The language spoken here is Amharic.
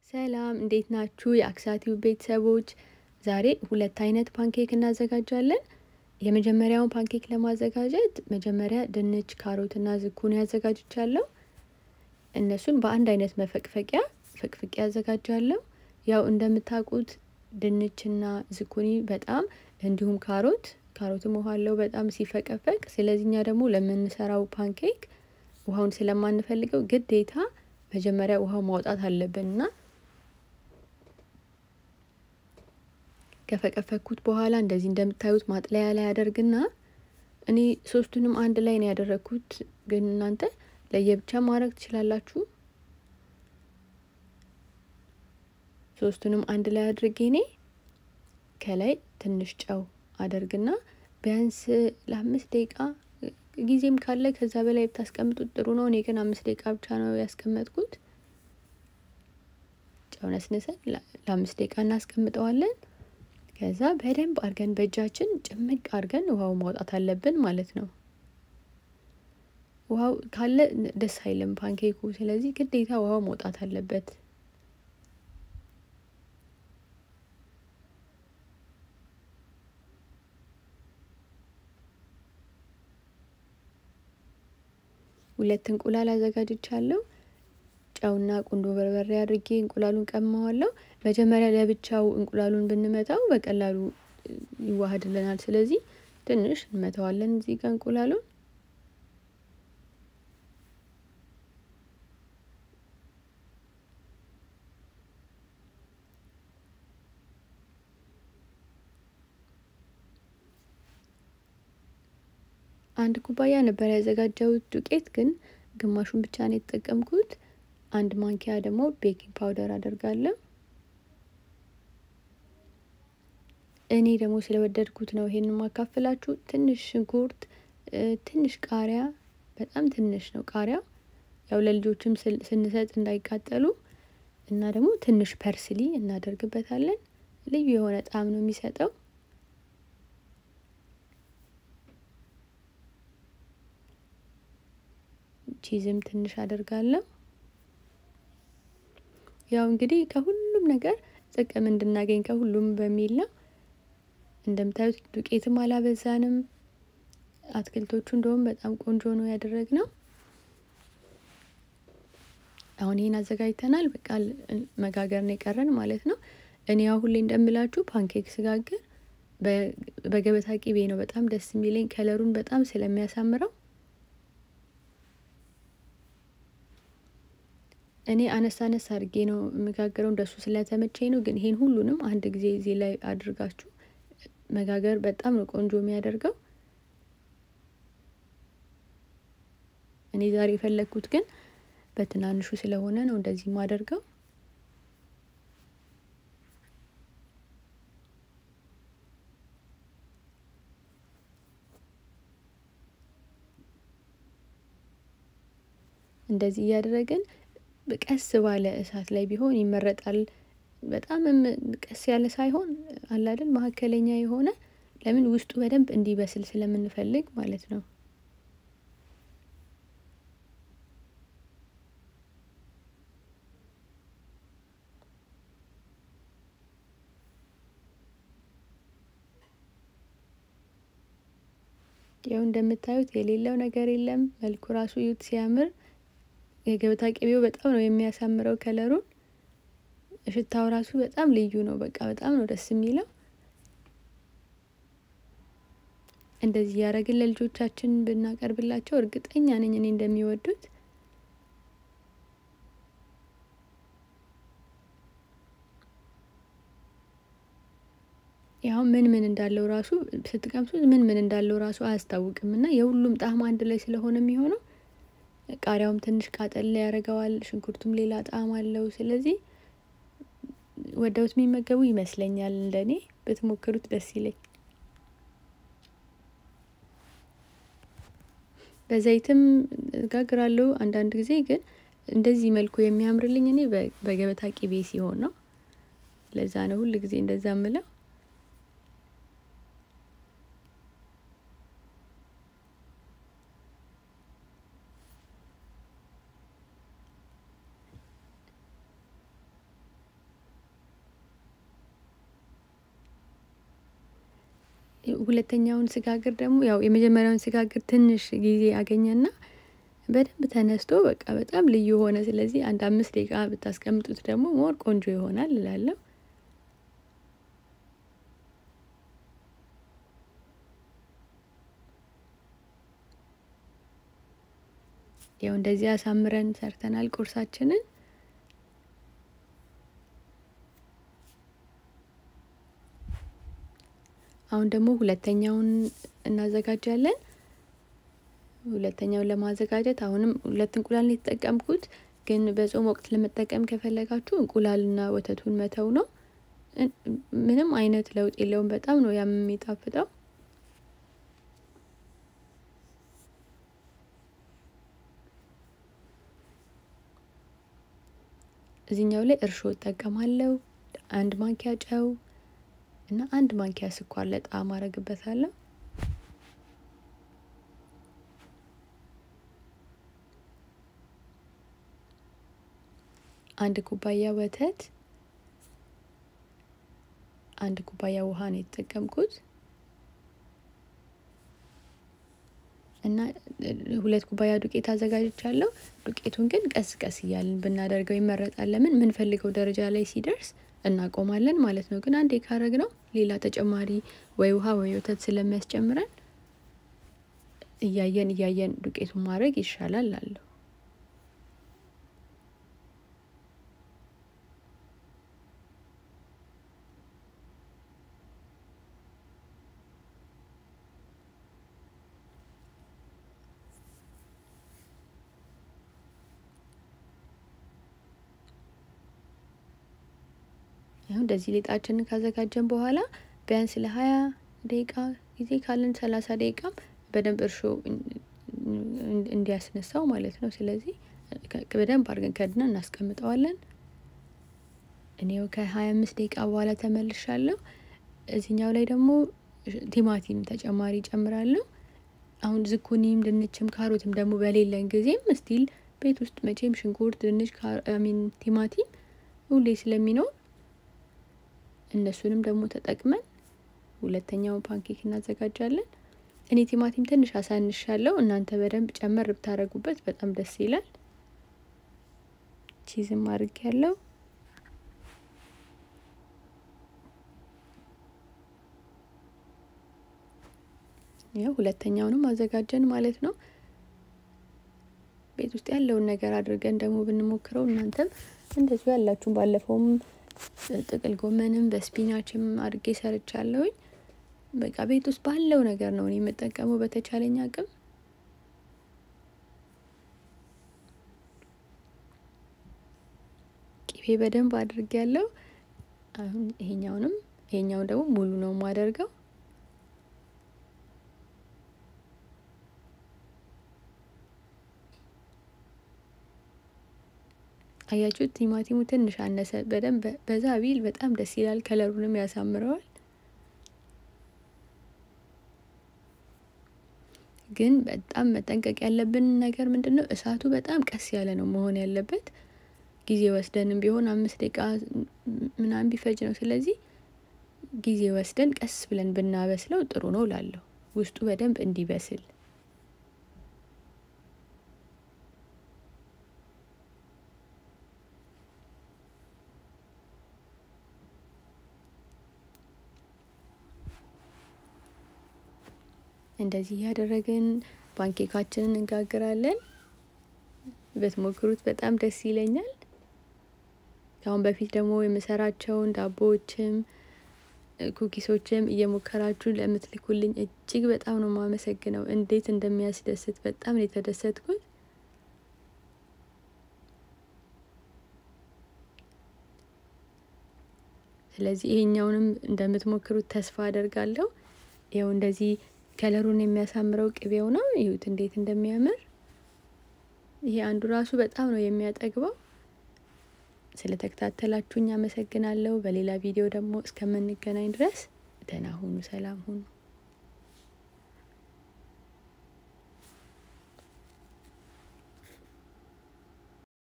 ሰላም እንዴት ናችሁ? የአክሳቲው ቤተሰቦች ዛሬ ሁለት አይነት ፓንኬክ እናዘጋጃለን። የመጀመሪያውን ፓንኬክ ለማዘጋጀት መጀመሪያ ድንች፣ ካሮትና ዝኩኒ አዘጋጅቻለሁ። እነሱን በአንድ አይነት መፈቅፈቂያ ፈቅፍቄ አዘጋጃለሁ። ያው እንደምታውቁት ድንችና ዝኩኒ በጣም እንዲሁም ካሮት ካሮትም ውሃ አለው በጣም ሲፈቀፈቅ። ስለዚህ እኛ ደግሞ ለምንሰራው ፓንኬክ ውሃውን ስለማንፈልገው ግዴታ መጀመሪያ ውሃው ማውጣት አለብንና ከፈቀፈኩት በኋላ እንደዚህ እንደምታዩት ማጥለያ ላይ ያደርግና እኔ ሶስቱንም አንድ ላይ ነው ያደረግኩት፣ ግን እናንተ ለየብቻ ማድረግ ትችላላችሁ። ሶስቱንም አንድ ላይ አድርጌ እኔ ከላይ ትንሽ ጨው አደርግና ቢያንስ ለአምስት ደቂቃ ጊዜም ካለ ከዛ በላይ ብታስቀምጡት ጥሩ ነው። እኔ ግን አምስት ደቂቃ ብቻ ነው ያስቀመጥኩት። ጨው ነስንሰን ለአምስት ደቂቃ እናስቀምጠዋለን። ከዛ በደንብ አድርገን በእጃችን ጭምቅ አድርገን ውሃው ማውጣት አለብን ማለት ነው። ውሃው ካለ ደስ አይልም ፓንኬኩ። ስለዚህ ግዴታ ውሃው መውጣት አለበት። ሁለት እንቁላል አዘጋጅቻለሁ። ጨውና ቁንዶ በርበሬ አድርጌ እንቁላሉን ቀማዋለሁ። መጀመሪያ ለብቻው እንቁላሉን ብንመታው በቀላሉ ይዋሃድልናል። ስለዚህ ትንሽ እንመታዋለን እዚህ ጋር እንቁላሉን አንድ ኩባያ ነበር ያዘጋጀሁት ዱቄት፣ ግን ግማሹን ብቻ ነው የተጠቀምኩት። አንድ ማንኪያ ደግሞ ቤኪንግ ፓውደር አደርጋለሁ። እኔ ደግሞ ስለወደድኩት ነው ይሄንን ማካፈላችሁ። ትንሽ ሽንኩርት፣ ትንሽ ቃሪያ፣ በጣም ትንሽ ነው ቃሪያው፣ ያው ለልጆችም ስንሰጥ እንዳይቃጠሉ እና ደግሞ ትንሽ ፐርስሊ እናደርግበታለን። ልዩ የሆነ ጣዕም ነው የሚሰጠው። ቺዝም ትንሽ አደርጋለሁ። ያው እንግዲህ ከሁሉም ነገር ጥቅም እንድናገኝ ከሁሉም በሚል ነው። እንደምታዩት ዱቄትም አላበዛንም። አትክልቶቹ እንደውም በጣም ቆንጆ ነው ያደረግነው። አሁን ይህን አዘጋጅተናል። በቃ መጋገር ነው የቀረን ማለት ነው። እኔ ያው ሁሌ እንደምላችሁ ፓንኬክ ስጋግር በገበታ ቂቤ ነው በጣም ደስ የሚለኝ ከለሩን በጣም ስለሚያሳምረው እኔ አነስ አነስ አድርጌ ነው የምጋገረው እንደሱ ስለተመቸኝ ነው። ግን ይሄን ሁሉንም አንድ ጊዜ እዚህ ላይ አድርጋችሁ መጋገር በጣም ነው ቆንጆ የሚያደርገው። እኔ ዛሬ የፈለግኩት ግን በትናንሹ ስለሆነ ነው እንደዚህ የማደርገው። እንደዚህ እያደረግን ቀስ ባለ እሳት ላይ ቢሆን ይመረጣል። በጣምም ቀስ ያለ ሳይሆን አላደል መካከለኛ የሆነ ለምን ውስጡ በደንብ እንዲበስል ስለምንፈልግ ማለት ነው። ያው እንደምታዩት የሌለው ነገር የለም። መልኩ ራሱ ዩት ሲያምር የገበታ ቅቤው በጣም ነው የሚያሳምረው ከለሩን። ሽታው ራሱ በጣም ልዩ ነው። በቃ በጣም ነው ደስ የሚለው። እንደዚህ ያደረግን ለልጆቻችን ብናቀርብላቸው እርግጠኛ ነኝ እኔ እንደሚወዱት። ያው ምን ምን እንዳለው ራሱ ስትቀምሱት ምን ምን እንዳለው ራሱ አያስታውቅም እና የሁሉም ጣዕም አንድ ላይ ስለሆነ የሚሆነው ቃሪያውም ትንሽ ቃጠል ያደርገዋል። ሽንኩርቱም ሌላ ጣዕም አለው። ስለዚህ ወደውት የሚመገቡ ይመስለኛል። እንደኔ ብትሞክሩት ደስ ይለኝ። በዘይትም ጋግራለሁ አንዳንድ ጊዜ ግን እንደዚህ መልኩ የሚያምርልኝ እኔ በገበታ ቂቤ ሲሆን ነው። ለዛ ነው ሁል ጊዜ እንደዛ ምለው። ሁለተኛውን ስጋግር ደግሞ ያው የመጀመሪያውን ስጋግር ትንሽ ጊዜ አገኘና በደንብ ተነስቶ በቃ በጣም ልዩ ሆነ። ስለዚህ አንድ አምስት ደቂቃ ብታስቀምጡት ደግሞ ሞር ቆንጆ ይሆናል እላለሁ። ያው እንደዚህ አሳምረን ሰርተናል ቁርሳችንን። አሁን ደግሞ ሁለተኛውን እናዘጋጃለን። ሁለተኛውን ለማዘጋጀት አሁንም ሁለት እንቁላል ነው የተጠቀምኩት። ግን በጾም ወቅት ለመጠቀም ከፈለጋችሁ እንቁላልና ወተቱን መተው ነው። ምንም አይነት ለውጥ የለውም። በጣም ነው ያም የሚጣፍጠው። እዚህኛው ላይ እርሾ እጠቀማለሁ። አንድ ማንኪያ ጨው እና አንድ ማንኪያ ስኳር ለጣዕም አረግበታለሁ። አንድ ኩባያ ወተት፣ አንድ ኩባያ ውሃ ነው የተጠቀምኩት እና ሁለት ኩባያ ዱቄት አዘጋጅቻለሁ። ዱቄቱን ግን ቀስ ቀስ እያልን ብናደርገው ይመረጣል። ለምን የምንፈልገው ደረጃ ላይ ሲደርስ እናቆማለን ማለት ነው። ግን አንዴ ካረግ ነው ሌላ ተጨማሪ ወይ ውሃ ወይ ወተት ስለሚያስጨምረን እያየን እያየን ዱቄቱን ማድረግ ይሻላል አለሁ። ይሁን እንደዚህ ሊጣችንን ካዘጋጀን በኋላ ቢያንስ ለሀያ ደቂቃ ጊዜ ካለን ሰላሳ ደቂቃም በደንብ እርሾ እንዲያስነሳው ማለት ነው። ስለዚህ በደንብ አድርገን ከድና እናስቀምጠዋለን። እኔው ከሀያ አምስት ደቂቃ በኋላ ተመልሻለሁ። እዚህኛው ላይ ደግሞ ቲማቲም ተጨማሪ ጨምራለሁ። አሁን ዝኩኒም ድንችም ካሮትም ደግሞ በሌለን ጊዜም ስቲል ቤት ውስጥ መቼም ሽንኩርት፣ ድንች፣ ሚን ቲማቲም ሁሌ ስለሚኖር እነሱንም ደግሞ ተጠቅመን ሁለተኛውን ፓንኬክ እናዘጋጃለን። እኔ ቲማቲም ትንሽ አሳንሻለሁ። እናንተ በደንብ ጨመር ብታደርጉበት በጣም ደስ ይላል። ቺዝም አድርግ ያለው ያው ሁለተኛውንም አዘጋጀን ማለት ነው። ቤት ውስጥ ያለውን ነገር አድርገን ደግሞ ብንሞክረው እናንተም እንደዚሁ ያላችሁን ባለፈውም ጥቅል ጎመንም በስፒናችም አድርጌ ሰርቻለሁኝ። በቃ ቤት ውስጥ ባለው ነገር ነው እኔ የምጠቀመው በተቻለኝ አቅም። ቅቤ በደንብ አድርጌ ያለው አሁን ይሄኛውንም ይሄኛውን ደግሞ ሙሉ ነው የማደርገው። አያችሁት? ቲማቲሙ ትንሽ አነሰ። በደንብ በዛ ቢል በጣም ደስ ይላል። ከለሩንም ያሳምረዋል። ግን በጣም መጠንቀቅ ያለብን ነገር ምንድን ነው? እሳቱ በጣም ቀስ ያለ ነው መሆን ያለበት። ጊዜ ወስደንም ቢሆን አምስት ደቂቃ ምናምን ቢፈጅ ነው። ስለዚህ ጊዜ ወስደን ቀስ ብለን ብናበስለው ጥሩ ነው ላለሁ ውስጡ በደንብ እንዲበስል እንደዚህ እያደረግን ፓንኬካችንን እንጋግራለን። ብትሞክሩት በጣም ደስ ይለኛል። ከአሁን በፊት ደግሞ የምሰራቸውን ዳቦዎችም ኩኪሶችም እየሞከራችሁ ለምትልኩልኝ እጅግ በጣም ነው የማመሰግነው። እንዴት እንደሚያስደስት በጣም ነው የተደሰትኩት። ስለዚህ ይሄኛውንም እንደምትሞክሩት ተስፋ አደርጋለሁ። ይኸው እንደዚህ ከለሩን የሚያሳምረው ቅቤው ነው። ይሁት እንዴት እንደሚያምር። ይሄ አንዱ ራሱ በጣም ነው የሚያጠግበው። ስለተከታተላችሁኝ አመሰግናለሁ። በሌላ ቪዲዮ ደግሞ እስከምንገናኝ ድረስ ደህና ሁኑ፣ ሰላም ሁኑ።